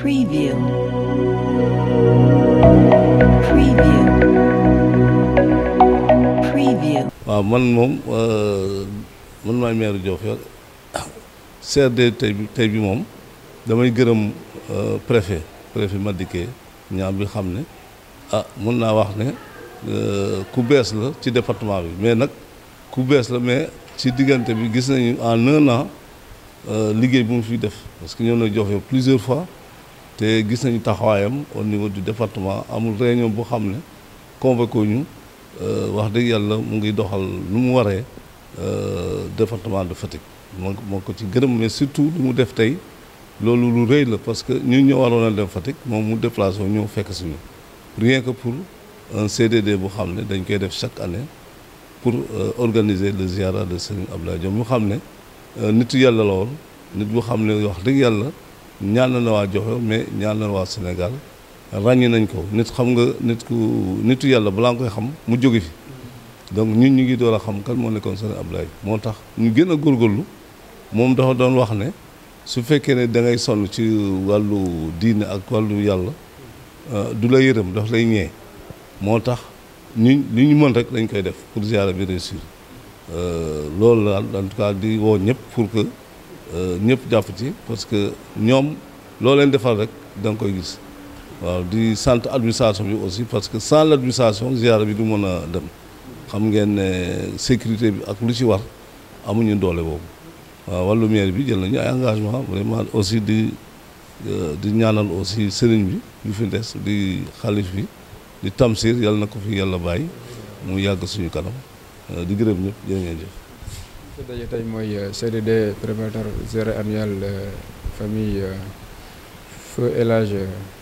Preview. Preview. Preview. waaw man moom man maay maire Diofior CRD tey bi tey bi moom damay gërëm préfet préfet Madické ñaam bi xam ne ah mun naa wax ne ku bees la ci département bi mais nag ku bees la mais ci diggante bi gis nañu en un an liggéey bu mu fi def parce que ñëw na Diofior plusieurs fois te gis nañu taxawaayam au niveau du département amul réunion bu xam ne convoqué ñu wax dëgg yàlla mu ngi doxal lu mu waree département de Fatick moo moo ko ci gërëm mais surtout lu mu def tey loolu lu rëy la parce que ñun ñoo waroon a dem Fatick moom mu déplacé wu ñëw fekk suñu rien que pour un CDD bu xam ne dañ koy def chaque année pour organiser le ziara de Serigne Abdoulaye Diop mu xam ne nitu yàlla la woon nit bu xam ne wax dëgg yàlla ñaan na waa Diofior mais ñaan na waa Sénégal ràññi nañ ko nit xam nga nit ku nitu yàlla balaa nga koy xam mu jóge fi donc ñun ñu ngi door a xam kan moo nekkoon Serigne Abdoulaye moo tax ñu gën a góorgóorlu moom dafa doon wax ne su fekkee ne da ngay sonn ci wàllu diine ak wàllu yàlla du la yërëm daf lay ñee moo tax ñu li ñu mën rek dañ koy def pour ziara bi réussir loolu la en tout cas di woo ñëpp pour que ñëpp jàpp ci parce que ñoom loo leen defal rek da nga koy gis waaw di sant administration bi aussi parce que sans l' administration ziara bi du mën a dem xam ngeen ne sécurité bi ak lu ci war amuñu doole boobu waaw wàllu maire bi jël nañu ay engagement vraiment aussi di di ñaanal aussi sëriñ bi yu fi des di xalif bi di tamsir yàlla na ko fi yàlla bàyyi mu yàgg suñu kanam di gërëm ñëpp jërë ngeen jëf fi daje tey mooy CDD préparatoire ziara annuel famille feu El Hadj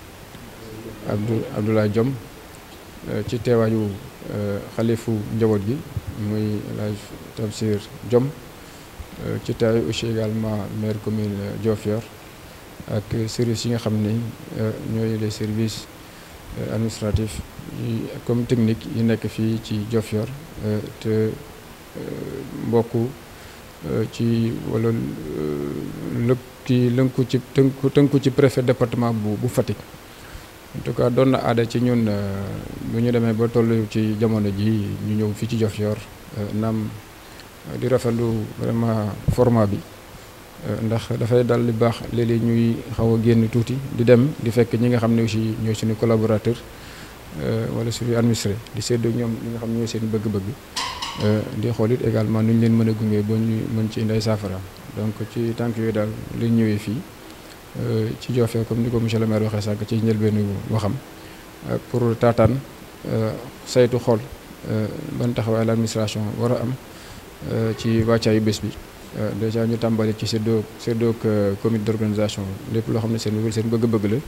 Abdou Abdoulaye Diom ci teewaayu xalifu njaboot gi muy El Hadj Tamsir Diom ci teewaayu aussi également maire commune Diofior ak services yi nga xam ne ñooy les services administratifs yi comme technique yi nekk fii ci Diofior te mbokk ci wala lëkk ci lënku ci tënku tënku ci préfet département bu bu Fatick en tout cas doon na aada ci ñun bu ñu demee ba toll ci jamono ji ñu ñëw fii ci Diofior naam di rafetlu vraiment format bi ndax dafay dal li baax léeg-léeg ñuy xaw a génn tuuti di dem di fekk ñi nga xam ne aussi ñooy suñu collaborateur wala suñu administré di séddoo ñoom li nga xam ne ñooy seen bëgg-bëgg di xool it également nu ñu leen mën a gunge ba ñu mën ci indi ay saafara donc ci tànk yooyu daal li ñëwee fii ci Diofior comme ni ko monsieur le maire waxee sànq ci njëlbeenu waxam pour taataan saytu xool ban taxawaay la administration war a am ci wàccaayu bés bi déjà ñu tàmbali ci séddoo séddoo comité d'organisation lépp loo xam ne seen seen bëgg-bëgg la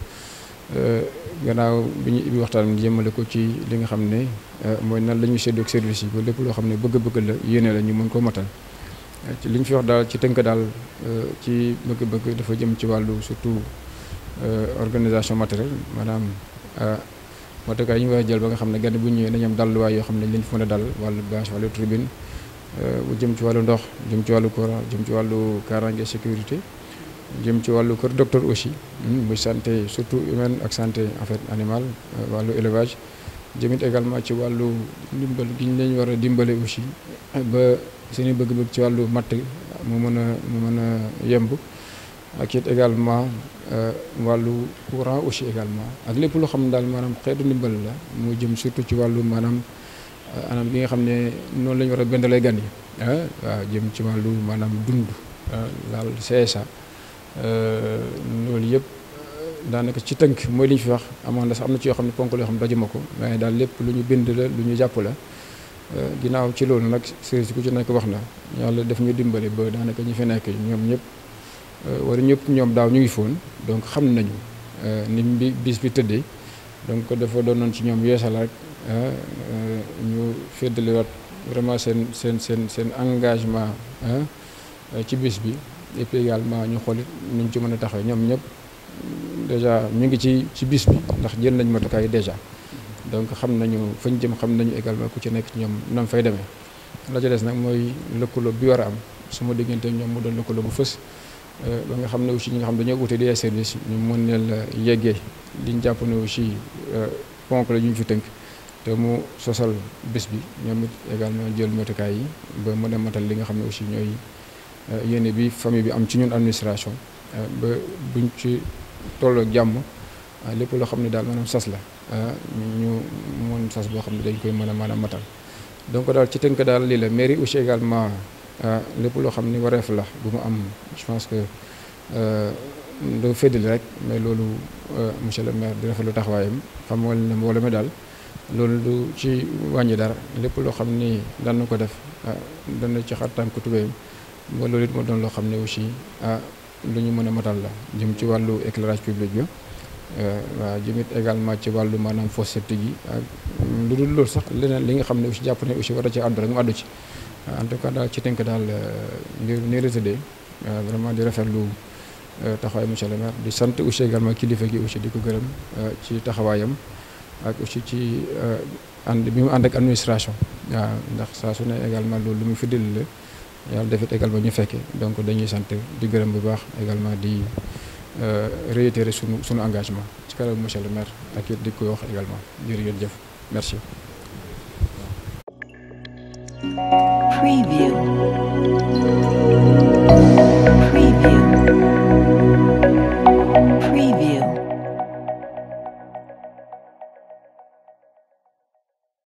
gannaaw bi ñu ibbi waxtaan jëmale ko ci li nga xam ne mooy nan la ñuy séddoo service yi ba lépp loo xam ne bëgg-bëgg la yéene la ñu mën koo matal ci li ñu fi wax daal ci tënk daal ci bëgg-bëgg dafa jëm ci wàllu surtout organisation matérielle maanaam matukaay yi ñu war a jël ba nga xam ne gan bu ñëwee dañu am dalluwaay yoo xam ne lañ fa mën a dal wàllu bâche wàllu tribune bu jëm ci wàllu ndox jëm ci wàllu courant jëm ci wàllu kaaraange sécurité jëm ci wàllu kër docteur aussi muy santé surtout humaine ak santé en fait animale wàllu élevage jëmit également ci wàllu dimbal gi ñu leen war a dimbale aussi ba seeni bëgg-bëgg ci wàllu matt mu mën a mu mën a yemb ak it également wàllu courant aussi également ak lépp loo xam ne daal maanaam xeetu ndimbal la mu jëm surtout ci wàllu maanaam anam gi nga xam ne noonu la ñu war a bendalee gan yi ah waaw jëm ci wàllu maanaam dund laal CSA loolu yëpp daanaka ci tënk mooy li ñu fi wax amoon na sax am na ci yoo xam ne ponk yoo xam ne dajuma ko waaye daal lépp lu ñu bind la lu ñu jàpp la ginnaaw ci loolu nag service ku ci nekk wax na yàlla def ñu dimbale ba daanaka ñi fi nekk ñoom ñëpp wala ñëpp ñoom daaw ñu ngi foon donc xam nañu ni bi bis bi tëddee donc dafa doonoon ci ñoom yeesal rek ñu féddaliwaat vraiment seen seen seen seen engagement ci bis bi et puis également ñu xool it nuñ ci mën a taxawee ñoom ñëpp déjà ñu ngi ci ci bis bi ndax jël nañ matukaay déjà donc xam nañu fañ jëm xam nañu également ku ci nekk ci ñoom nam fay demee la ca des nag mooy lëkkaloo bi war a am suma diggante ñoom mu doon lëkkaloo bu fës ba nga xam ne aussi ñi nga xam dañoo wute di ay service ñu mën leen la yeggee liñ jàpp ne aussi ponk la ñu ñu fi tënk te mu sosal bés bi ñoom it également jël motukaay yi ba mën a matal li nga xam ne aussi ñooy yéene bi famille bi am ci ñun administration ba buñ ci tolloo jàmm lépp loo xam ne daal maanaam sas la ñu mën sas boo xam ne dañ koy mën a mën a matal donc daal ci tënk daal lii la mairie aussi également lépp loo xam ni wareef la bu mu am je pense que doo féddali rek mais loolu monsieur le maire di rafetlu taxawaayam xamal ne mbooloo mi daal loolu du ci wàññi dara lépp loo xam ni daan na ko def dana ci xar tànk tubéyam ba loolu it moo doon loo xam ne aussi ah lu ñu mën a matal la jëm ci wàllu éclairage public bi waaw jëmit également ci wàllu maanaam fosse septique yi ak lu dul loolu sax leneen li nga xam ne aussi jàpp ne aussi war a ci àddu rek mu àddu ci en tout cas daal ci tënk daal mbir ni résidé vraiment di rafetlu taxawaay monsieur le maire di sant aussi également kilifa gi aussi di ko gërëm ci taxawaayam ak aussi ci ànd bi mu ànd ak administration waaw ndax saa su ne également loolu lu mu fi dil la yàlla defit également ñu fekke donc dañuy sant di gërëm bu baax également di réitérer sunu sunu engagement ci kanam monsieur le maire ak it di koy wax également jërë ngeen jëf merci